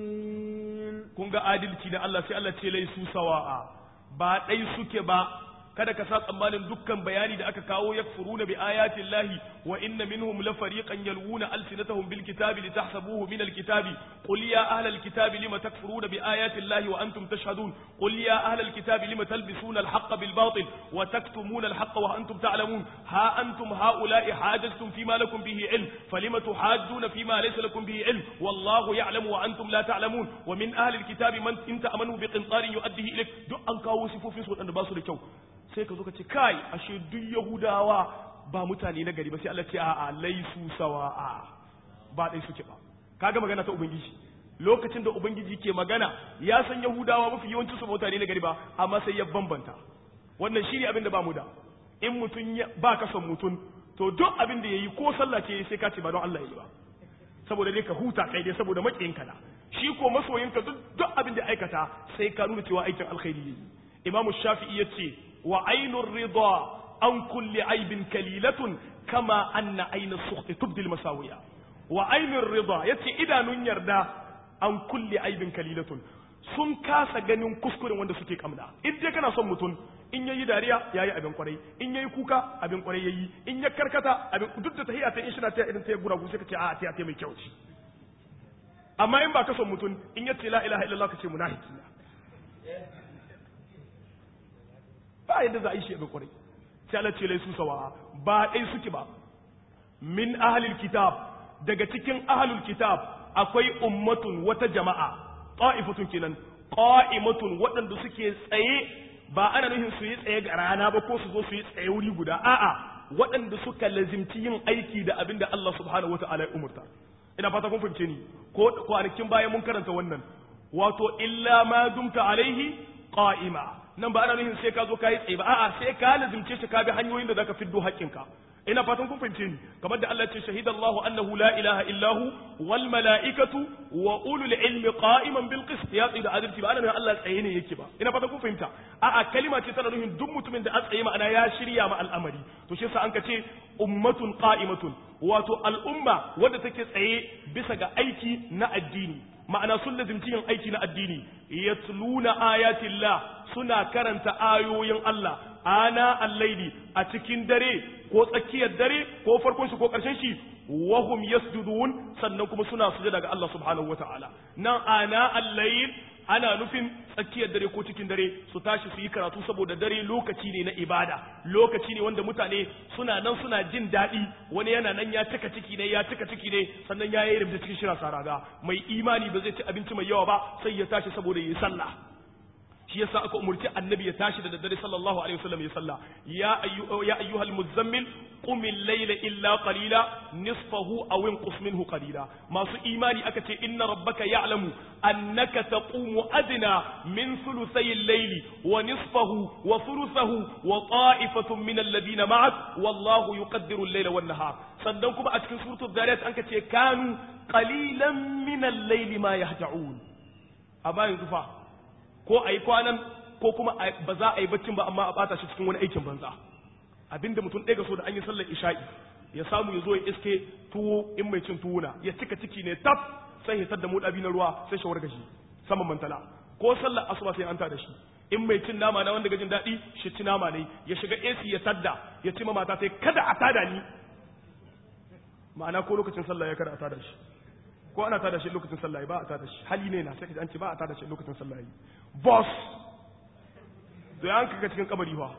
بالمتقين kun ga adalci na Allah sai Allah ce laisu sawa'a ba ɗai suke ba kada ka sa tsammanin dukkan bayani da aka kawo yakfuruna bi ayati llahi wa inna minhum la fariqan yalwuna alsinatahum bil kitabi litahsabuhu min al kitabi qul ya ahla al kitabi lima takfuruna bi ayati llahi wa antum tashhadun qul ya ahla al kitabi lima talbisuna al haqqa bil batil wa taktumuna al haqqa wa antum ta'lamun ha antum haula'i hajajtum fima lakum bihi ilm falima tuhajjuna fima laysa lakum bihi ilm wallahu ya'lamu wa antum la ta'lamun wa min ahli al kitabi man in ta'amanu bi qintarin yu'addihi ilayk duk an kawo sifofin su wadanda ba su da kyau sai ka zo ka ce kai ashe duk yahudawa ba mutane na gari ba sai Allah ce a'a laisu sawa'a ba dai suke ba kaga magana ta ubangiji lokacin da ubangiji ke magana ya san yahudawa mafi yawancin su mutane na gari ba amma sai ya bambanta wannan shine abin da ba mu da in mutun ba ka son mutun to duk abin da yayi ko sallah ce sai ka ce ba don Allah yayi ba saboda dai ka huta kai dai saboda makiyinka na shi ko masoyinka duk duk abin da aikata sai ka nuna cewa aikin alkhairi yayi imamu shafi'i yace wa ainur rida an kulli aibin kalilatun kama anna aina sukhti tubdi masawiya wa ainur rida yace idanun yarda an kulli aibin kalilatun sun kasa ganin kuskuren wanda suke kamna in dai kana son mutum in yayi dariya yayi abin kwarai in yayi kuka abin kwarai yayi in ya karkata abin duk da tahiyya ta in shi na ta irin ta gura sai ka ce a ta ta mai kyau ce amma in ba ka son mutum in yace la ilaha illallah ka ce munafiki ba yadda za a yi shi abin kwarai sai Allah ce laisu sawa ba dai suke ba min ahlil kitab daga cikin ahlul kitab akwai ummatun wata jama'a qa'ifatun kenan qa'imatun waɗanda suke tsaye ba ana nufin su yi tsaye ga rana ba ko su zo su yi tsaye wuri guda a'a waɗanda suka lazimci yin aiki da abin da Allah subhanahu wata'ala ya umurta ina fata kun fahimce ni ko kwanakin bayan mun karanta wannan wato illa ma dumta alaihi qa'ima nan ba ana nufin sai ka zo ka yi tsaye ba a'a sai ka lazimce shi ka bi hanyoyin da zaka fiddo haƙƙinka ina fatan kun fahimce ni kamar da Allah ce shahida Allahu annahu la ilaha illahu wal mala'ikatu wa ulul ilmi qa'iman bil qist ya tsida adalci ba ana nufin Allah tsaye ne yake ba ina fatan kun fahimta a'a kalima ce tana nufin duk mutumin da a tsaye ma'ana ya shirya ma al'amari to shi yasa an ka ce ummatun qa'imatun wato al'umma wadda take tsaye bisa ga aiki na addini ma'ana sun lazimci yin aiki na addini yatluna ayatillah suna karanta ayoyin Allah ana al-laili a cikin dare ko tsakiyar dare ko farkon shi ko karshen shi wahum yasjudun sannan kuma suna sujada ga Allah subhanahu wataala nan ana al-lail ana nufin tsakiyar dare ko cikin dare su tashi su yi karatu saboda dare lokaci ne na ibada lokaci ne wanda mutane suna nan suna jin daɗi wani yana nan ya cika ciki ne ya cika ciki ne sannan ya yi rubuta cikin shirin saraga mai imani ba zai ci abinci mai yawa ba sai ya tashi saboda ya yi sallah shi yasa aka umurci annabi ya tashi da daddare sallallahu alaihi wasallam ya salla ya ayyu ya ayyuhal muzammil qum al-layla illa qalila nisfahu aw inqus minhu qalila masu imani aka ce inna rabbaka ya'lamu annaka taqumu adna min thuluthay al-layli wa nisfahu wa thuluthahu wa ta'ifatun min alladhina ma'ak wallahu yuqaddiru al-layla wan nahar sannan kuma a cikin suratul zariyat an ce kanu qalilan min al-layli ma yahja'un amma yanzu fa ko a yi kwanan ko kuma ba za a yi baccin ba amma a bata shi cikin wani aikin banza abinda mutum ɗaya ga so da an yi sallar isha'i ya samu ya zo ya iske tuwo in mai cin tuwo na ya cika ciki ne tab sai ya da modabi na ruwa sai shawar gashi saman mantala ko sallar asuba sai an da shi in mai cin nama na wanda gajin daɗi shi ci nama ne ya shiga AC ya tadda ya ci mata sai kada a tada ni ma'ana ko lokacin sallah ya kada a tada shi ko ana tada shi lokacin sallah ba a tada shi hali ne na sai ka an ce ba a tada shi lokacin sallah boss to ya an ka cikin kabari fa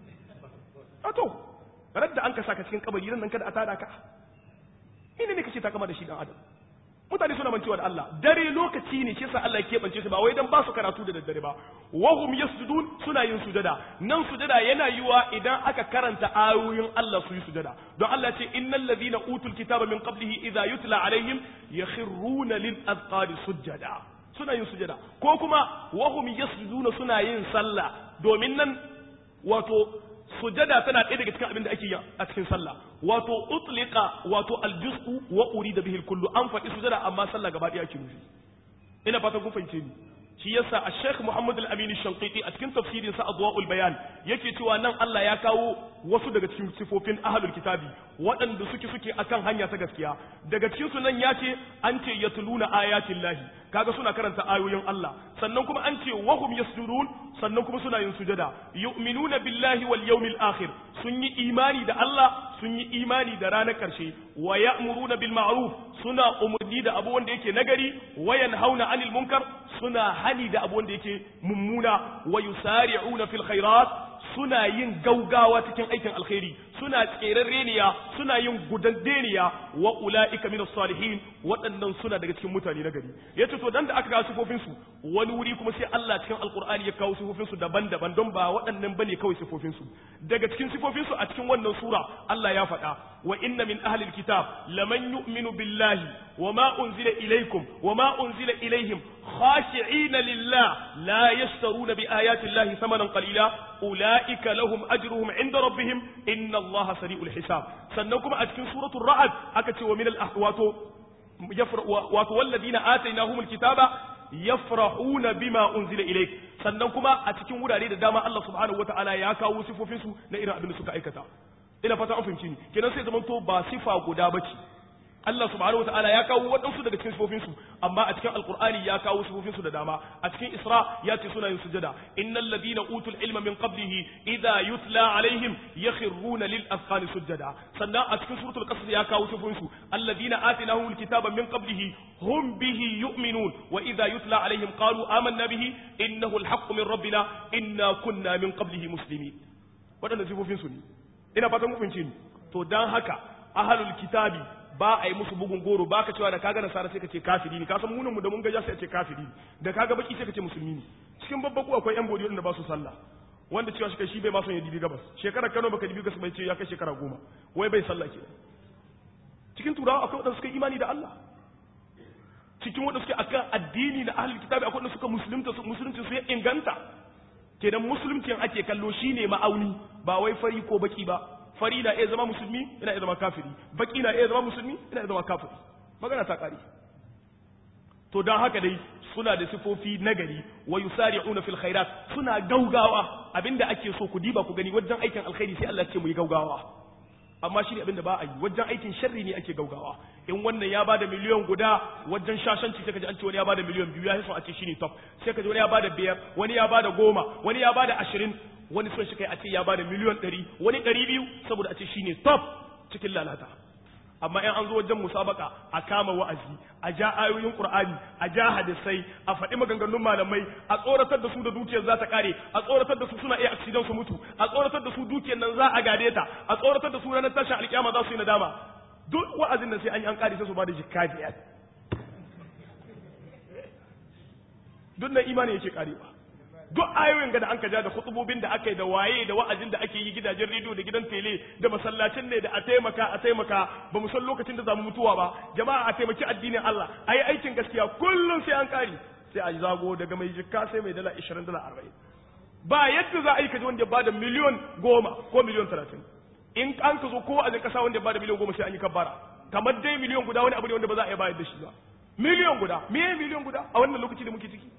a to ranar da an ka saka cikin kabari nan kada a tada ka ina ne kace ta kama da shi dan adam mutane suna mancewa da Allah dare lokaci ne shi yasa Allah ya keɓance su ba wai dan ba su karatu da daddare ba wahum yasjudun suna yin sujada nan sujada yana yiwa idan aka karanta ayoyin Allah su yi sujada don Allah ce innal ladhina utul kitaba min qablihi idza yutla alaihim yakhruna lil azqani sujada suna yin sujada ko kuma wahum yasjuduna suna yin sallah domin nan wato sujada tana ɗaya daga cikin abin da ake yi a cikin sallah wato utliqa wato aljuz'u wa urida bihi kullu an faɗi sujada amma sallah gaba ɗaya ake nufi ina fatan kun fahimce ni shi yasa a Sheikh Muhammad Al-Amin Shanqiti a cikin tafsirin sa Adwa'ul Bayan yake cewa nan Allah ya kawo wasu daga cikin sifofin ahlul kitabi waɗanda suke suke akan hanya ta gaskiya daga cikin su nan ya ce an ce yatluna ayatin lahi kaga suna karanta ayoyin Allah sannan kuma an ce wahum yasjudun sannan kuma suna yin sujada yu'minuna billahi wal yawmil akhir sun yi imani da Allah sun yi imani da ranar karshe wa ya'muruna bil ma'ruf suna umurni da abu wanda yake nagari wa yanhauna 'anil munkar suna hani da abu wanda yake mummuna wa yusari'una fil khairat suna yin gaugawa cikin aikin alkhairi suna tserarreniya suna yin gudandeniya wa ula'ika min salihin waɗannan suna daga cikin mutane na gari yace to dan da aka ga sifofin su wani wuri kuma sai Allah cikin alqur'ani ya kawo sifofin su daban-daban don ba waɗannan bane kawai sifofin su daga cikin sifofin su a cikin wannan sura Allah ya faɗa wa inna min ahli alkitab laman yu'minu billahi wa ma unzila ilaykum wa ma unzila ilayhim khashi'ina lillah la yashtaruna bi ayati llahi thamanan qalila ulaika lahum ajruhum 'inda rabbihim inna allaha sari'ul hisab sannan kuma a cikin suratul ra'd aka ce wa min al-ahwato wato walladina atainahumul kitaba yafrahuna bima unzila ilayk sannan kuma a cikin wurare da dama Allah subhanahu wataala ya kawo sifofin su na irin abin da suka aikata ina fata an fahimci ni kenan sai zaman to ba sifa guda bace Allah subhanahu wataala ya kawo waɗansu daga cikin sifofin su amma a cikin alqur'ani ya kawo sifofin su da dama a cikin isra ya ce suna yin sujada innal ladina utul ilma min qablihi idha yutla alaihim yakhruna lil azqani sujada sannan a cikin suratul qasas ya kawo sifofin su alladina atinahumul kitaba min qablihi hum bihi yu'minun wa idha yutla alaihim qalu amanna bihi innahu alhaqqu min rabbina inna kunna min qablihi muslimin waɗannan sifofin su ne ina fatan mu fahimci ni to dan haka ahlul kitabi ba a yi musu bugun goro ba ka cewa da kaga nasara sai ka ce kafiri ne ka san munin mu da mun gaja sai a ce kafiri da kaga baki sai ka ce musulmi ne cikin babbaku akwai yan bodi wanda ba su sallah wanda cewa shi kai shi bai ma son ya dibi gabas shekara Kano baka dibi gabas bai ce ya kai shekara goma wai bai sallah ke cikin turawa akwai wanda suka yi imani da Allah cikin wanda suke akan addini na ahlul kitabi akwai wanda suka musulunta su musulunci su ya inganta kenan musulunci ake kallo shine ma'auni ba wai fari ko baki ba fari na iya zama musulmi ina iya zama kafiri baki na iya zama musulmi ina iya zama kafiri magana ta kare to dan haka dai suna da sifofi nagari wa yusari'una fil khairat suna gaugawa abinda ake so ku diba ku gani wajen aikin alkhairi sai Allah ya ce mu yi gaugawa amma shi ne abinda ba a yi wajen aikin sharri ne ake gaugawa in wannan ya bada miliyan guda wajen shashanci sai ka ji an ce wani ya bada miliyan biyu ya so a ce shine top sai ka ji wani ya bada biyar wani ya bada goma wani ya bada ashirin wani son shi kai a ce ya bada miliyan ɗari wani ɗari biyu saboda a ce shine top cikin lalata amma in an zo wajen musabaka a kama wa'azi a ja ayoyin qur'ani a ja hadisai a faɗi maganganun malamai a tsoratar da su da dukiyar za ta kare a tsoratar da su suna iya accident su mutu a tsoratar da su dukiyar nan za a gade ta a tsoratar da su ranar tashin alkiyama za su yi nadama duk wa'azin nan sai an yi an kare sai su ba da jikka biyar duk na imani yake karewa duk ayoyin ga da an ja da khutubobin da aka yi da waye da wa'azin da ake yi gidajen rediyo da gidan tele da masallacin ne da a taimaka a taimaka ba mu san lokacin da zamu mutuwa ba jama'a a taimaki addinin Allah a yi aikin gaskiya kullum sai an kare sai a zago daga mai jikka sai mai dala 20 dala 40 ba yadda za a yi kaji wanda ya bada miliyon goma ko miliyon talatin in an ka zo ko a kasa wanda ya bada miliyon goma sai an yi kabbara kamar dai miliyon guda wani abu ne wanda ba za a iya bayar da shi ba miliyon guda me miliyon guda a wannan lokaci da muke ciki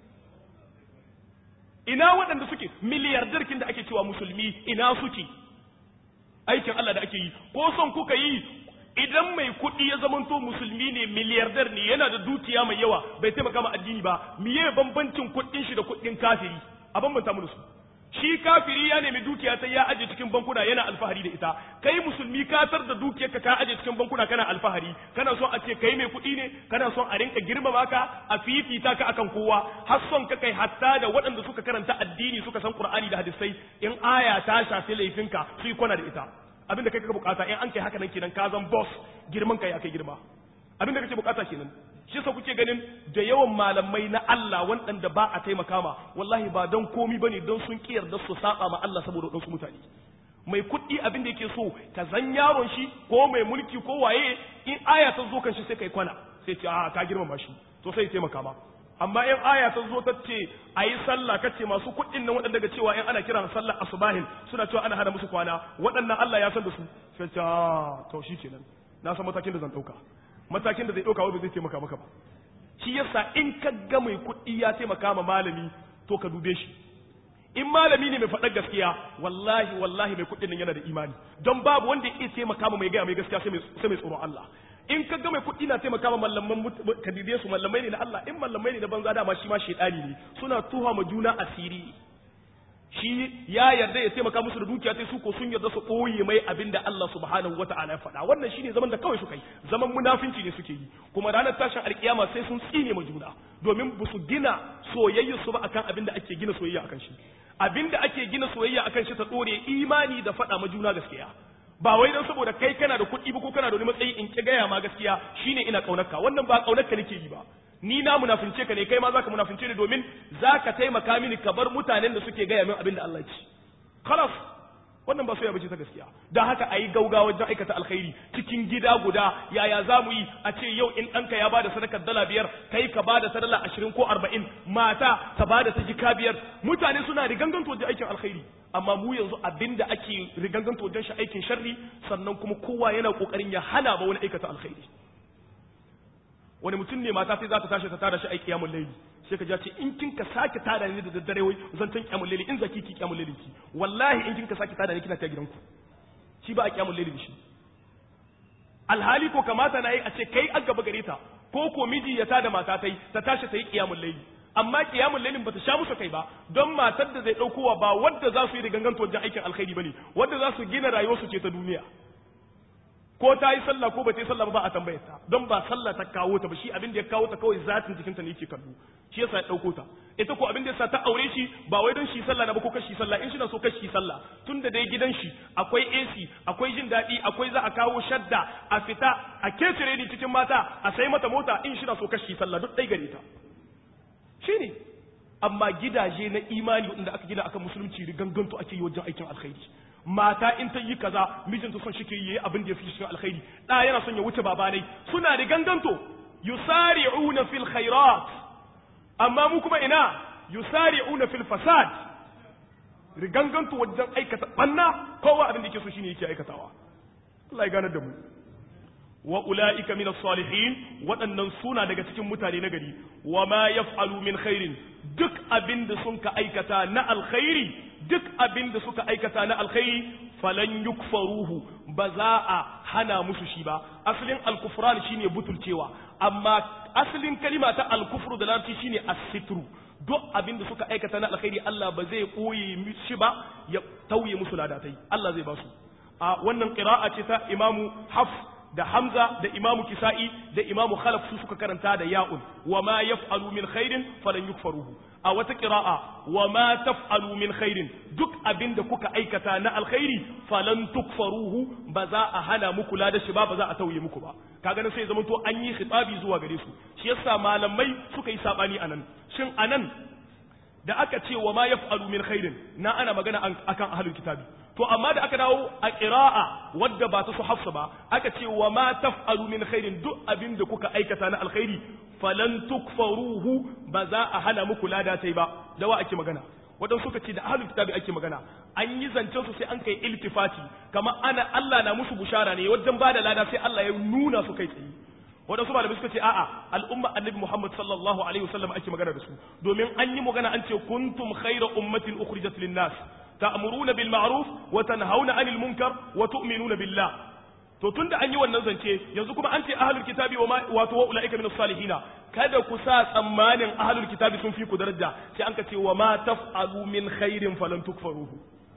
ina waɗanda suke miliyardarkin da ake cewa musulmi ina suke aikin Allah da ake yi ko son kuka yi idan mai kuɗi ya zamanto musulmi ne miliyardar ne yana da dukiya mai yawa bai taimaka ma addini ba miye bambancin kuɗin shi da kuɗin kafiri a bambanta mu da su shi kafiri ya nemi dukiya ta ya aje cikin bankuna yana alfahari da ita kai musulmi ka tar da dukiyarka ka aje cikin bankuna kana alfahari kana son a ce kai mai kuɗi ne kana son a rinka girmama ka a fifita ka akan kowa har son ka kai hatta da waɗanda suka karanta addini suka san qur'ani da hadisai in aya ta shafi laifinka su yi kwana da ita abinda kai kaka bukata in an kai haka nan kenan ka zan boss girman kai akai girma abinda kake bukata kenan shi sa kuke ganin da yawan malamai na Allah waɗanda ba a taimaka ma wallahi ba don komi bane don sun kiyar da su saba ma Allah saboda wadansu mutane mai kuɗi abin da yake so ka zan yaron shi ko mai mulki ko waye in aya ta zo kan shi sai kai kwana sai ce a ka girmama shi to sai taimaka ma amma in aya ta zo ta ce a yi sallah ka ce masu kuɗin nan waɗanda ga cewa in ana kiran sallah asubahin suna cewa ana hana musu kwana waɗannan Allah ya san da su sai ce a to shi kenan na san matakin da zan ɗauka matakin da zai ɗauka wai ba zai taimaka maka ba shi yasa in ka ga mai kuɗi ya taimaka ma malami to ka dube shi in malami ne mai faɗar gaskiya wallahi wallahi mai kuɗin nan yana da imani don babu wanda ya iya taimaka ma mai gaya mai gaskiya sai mai tsoron Allah in ka ga mai kuɗi na taimaka ma mallaman kadidiye su mallamai ne na Allah in mallamai ne na banza dama shi ma shaidani ne suna tuha ma juna asiri shi ya yarda ya taimaka musu da dukiya sai su ko sun yarda su ɓoye mai abin da Allah subhanahu wa ta'ala ya faɗa wannan shine zaman da kawai suka yi zaman munafinci ne suke yi kuma ranar tashin alkiyama sai sun tsine ma juna domin ba su gina soyayya su ba akan abin da ake gina soyayya akan shi abin da ake gina soyayya akan shi ta ɗore imani da faɗa ma juna gaskiya ba wai don saboda kai kana da kuɗi ba ko kana da wani matsayi in ki gaya ma gaskiya shine ina ƙaunarka wannan ba ƙaunarka nake yi ba ni na munafince ka ne kai ma zaka munafince ni domin zaka taimaka mini ka bar mutanen da suke gaya min abin da Allah ya ci khalas wannan ba soyayya bace ta gaskiya dan haka ayi gaugawa wajen aikata alkhairi cikin gida guda yaya za mu yi a ce yau in ɗanka ya bada sadakar dala biyar kai ka bada ta dala ashirin ko arba'in mata ta bada ta jika biyar mutane suna riganganto wajen aikin alkhairi amma mu yanzu abinda ake riganganto wajen shi aikin sharri sannan kuma kowa yana kokarin ya hana ba wani aikata alkhairi wani mutum ne mata sai za ta tashi ta tada shi aiki kiyamul laili sai ka ce in kin ka sake tada ni da daddare wai zan tan kiyamul laili in zaki ki kiyamul laili ki wallahi in kin ka sake tada ni kina ta gidanku shi ba a kiyamul laili shi alhali ko kamata na yi a ce kai an gaba gare ta ko ko miji ya tada mata tai ta tashi ta yi kiyamul laili amma kiyamul lailin bata sha musu kai ba don matar da zai daukowa ba wadda za su yi da ganganto wajen aikin alkhairi bane wadda za su gina rayuwarsu ce ta duniya ko ta yi sallah ko ba ta yi sallah ba a tambayar ta don ba sallah ta kawo ta ba shi abin da ya kawo ta kawai zatin jikinta ne yake kallo shi yasa ya dauko ta ita ko abin da yasa ta aure shi ba wai don shi sallah na ba ko kashi sallah in shi na so kashi sallah tun da dai gidan shi akwai AC akwai jin daɗi akwai za a kawo shadda a fita a kecire ni cikin mata a sai mata mota in shi na so kashi sallah duk ɗai gare ta shine amma gidaje na imani wanda aka gina akan musulunci riganganto ake yi wajen aikin alkhairi mata in ta yi kaza mijinta son shi ke yi abin da ya fi cikin alkhairi da yana son ya wuce babanai suna da ganganto yusari'una fil khairat amma mu kuma ina yusari'una fil fasad riganganto wajen aikata banna kowa abin da yake so shine yake aikatawa Allah ya gane da mu wa ula'ika min salihin waɗannan suna daga cikin mutane na gari wa ma yaf'alu min khairin duk abin da sun ka aikata na alkhairi duk abin da suka aikata na alkhairi falan yukfaruhu ba za a hana musu shi ba asalin alkufran shine butulcewa amma asalin kalima ta alkufru da larabci shine as-sitru duk abin da suka aikata na alkhairi Allah ba zai koye shi ba ya tauye musu ladatai Allah zai ba su a wannan qira'a ce ta imamu hafs da Hamza da Imamu Kisa'i da Imamu Khalaf su suka karanta da ya'un wa ma yaf'alu min khairin falan yukfaruhu a wata qira'a wa ma taf'alu min khairin duk abinda kuka aikata na alkhairi falan tukfaruhu ba za a hana muku da shi ba ba za a tauye muku ba kaga nan sai zaman to an yi khitabi zuwa gare su shi yasa malamai suka yi sabani anan shin anan da aka ce wa ma yaf'alu min khairin na ana magana akan ahlul kitabi to amma da aka dawo a ƙira'a wadda ba ta su hafsa ba aka ce wa ma taf'alu min khairin duk abin da kuka aikata na alkhairi falan tukfaruhu ba za a hana muku lada tai ba da wa ake magana wadan suka ce da ahlul kitabi ake magana an yi zancen su sai an kai iltifati kamar ana Allah na musu bushara ne wajen bada lada sai Allah ya nuna su kai tsaye waɗansu malamai suka ce a'a al'umma annabi Muhammad sallallahu alaihi wasallam ake magana da su domin an yi magana an ce kuntum khayra ummatin ukhrijat lin-nas ta'muruna bil ma'ruf wa tanhauna 'anil munkar wa tu'minuna billah to tunda an yi wannan zance yanzu kuma an ce ahlul kitabi wa wato wa ulaika min salihina kada ku sa tsammanin ahlul kitabi sun fi ku daraja sai an ka ce wa ma taf'alu min khairin falan tukfaruhu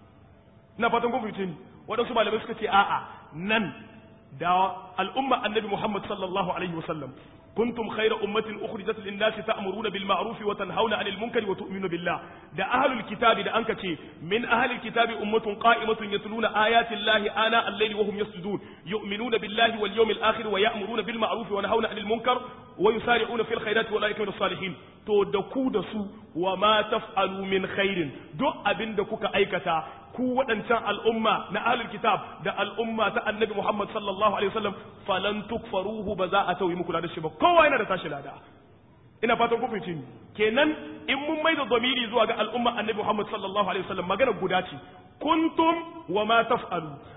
na fatan kun fahimce ni waɗansu malamai suka ce a'a nan da al'umma annabi Muhammad sallallahu alaihi wasallam kuntum khayra ummatin ukhrijat lin-nasi ta'muruna bil ma'ruf wa tanhauna 'anil munkari wa tu'minuna billah da ahlul kitabi da anka ce min ahlil kitabi ummatun qa'imatun yatluna ayati llahi ana al-layli wa hum yasjudun yu'minuna billahi wal yawmil akhir wa ya'muruna bil ma'ruf wa yanhauna 'anil munkar wa yusari'una fil khairati wa ulaika minas salihin to da ku da su wa ma taf'alu min khairin duk abinda kuka aikata ku waɗancan al'umma na ahlul kitab da al'umma ta annabi Muhammad sallallahu alaihi wasallam falan tukfaruhu ba za a tauyi muku da shi ba kowa yana da tashi lada ina fatan ku fahimci kenan in mun maida zamiri zuwa ga al'umma annabi Muhammad sallallahu alaihi wasallam magana guda ce kuntum wa ma taf'alu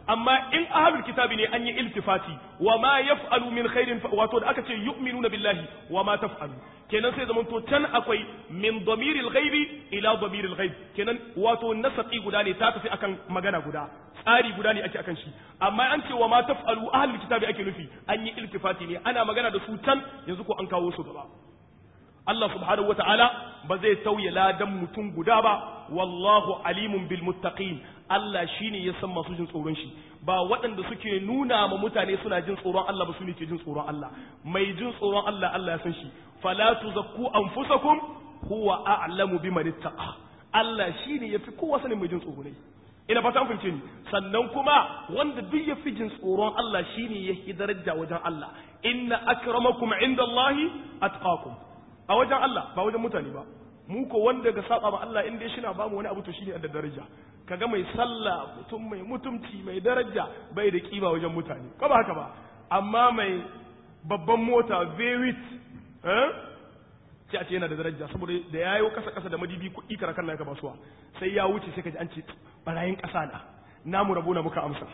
amma in ahlul kitabi ne an yi iltifati wa ma yaf'alu min khairin wato da aka ce yu'minuna billahi wa ma taf'alu kenan sai zaman to can akwai min damiril ghaibi ila damiril ghaib kenan wato nasaqi guda ne ta tafi akan magana guda tsari guda ne ake akan shi amma an ce wa ma taf'alu ahlul kitabi ake nufi an yi iltifati ne ana magana da su can yanzu ko an kawo su gaba Allah subhanahu wata'ala ba zai tauye ladan mutum guda ba wallahu alimun bil muttaqin Allah shine ya san masu jin tsoron shi ba waɗanda suke nuna ma mutane suna jin tsoron Allah ba su ne ke jin tsoron Allah mai jin tsoron Allah Allah ya san shi fala tuzakku anfusakum huwa a'lamu biman ittaqa Allah shine yafi kowa sanin mai jin tsoro ne ina fata an fahimce ni sannan kuma wanda duk ya fi jin tsoron Allah shine ya fi daraja wajen Allah inna akramakum indallahi atqakum a wajen Allah ba wajen mutane ba mu ko wanda ga saba ma Allah inda shi na bamu wani abu to shine da daraja kaga mai sallah mutum mai mutumci mai daraja bai da kima wajen mutane ko ba haka ba amma mai babban mota vewit eh sai a ce yana da daraja saboda da yayo kasa kasa da madibi kuɗi karakan na ka basuwa sai ya wuce sai ka ji an ce barayin ƙasa na namu rabo na muka amsa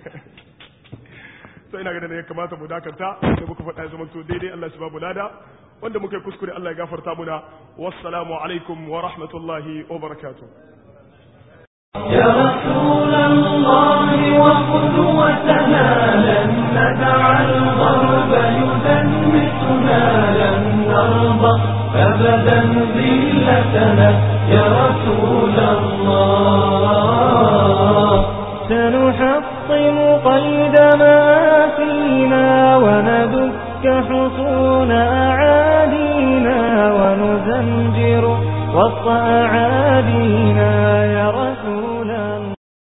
sai ina ganin ya kamata mu dakanta sai muka faɗa ya zama to daidai Allah shi babu lada wanda muka yi kuskure Allah ya gafarta muna wassalamu alaikum wa rahmatullahi wa barakatuh يا رسول الله وقدوتنا لن ندع الغرب يدنسنا لن نرضى أبدا ذلتنا يا رسول الله سنحطم قيد ما فينا وندك حصون أعادينا ونزمجر وسط أعادينا يا رسول